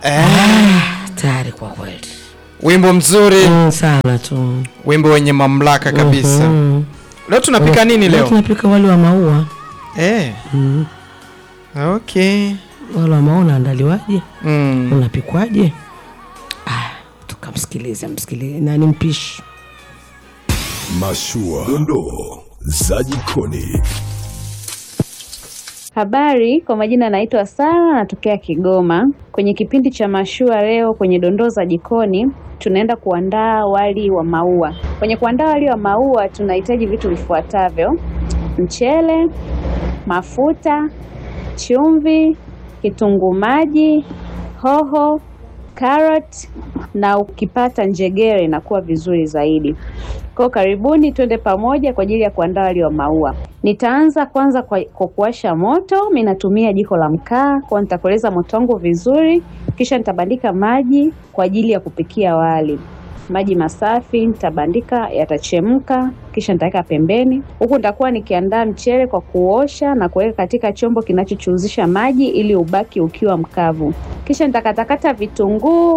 Eh, tayari kwa kweli wimbo mzuri, mm, sana tu wimbo wenye mamlaka kabisa. Mhm. Leo tunapika nini Leo leo? tunapika wali wa maua Eh, mm. okay. wali wa maua unaandaliwaje Mm. unapikwaje ah, tukamsikilize msikilize nani mpishi Mashua, dondoo za jikoni. Habari, kwa majina naitwa Sara, natokea Kigoma. Kwenye kipindi cha mashua leo, kwenye dondoo za jikoni, tunaenda kuandaa wali wa maua. Kwenye kuandaa wali wa maua tunahitaji vitu vifuatavyo: mchele, mafuta, chumvi, kitunguu maji, hoho, carrot na ukipata njegere inakuwa vizuri zaidi. Kwa karibuni twende pamoja kwa ajili ya kuandaa wali wa maua. Nitaanza kwanza kwa, kwa kuwasha moto. Mimi natumia jiko la mkaa, kwa nitakoleza moto wangu vizuri, kisha nitabandika maji kwa ajili ya kupikia wali. Maji masafi nitabandika, yatachemka, kisha nitaweka pembeni. Huku nitakuwa nikiandaa mchele kwa kuosha na kuweka katika chombo kinachochuzisha maji ili ubaki ukiwa mkavu. Kisha nitakatakata vitunguu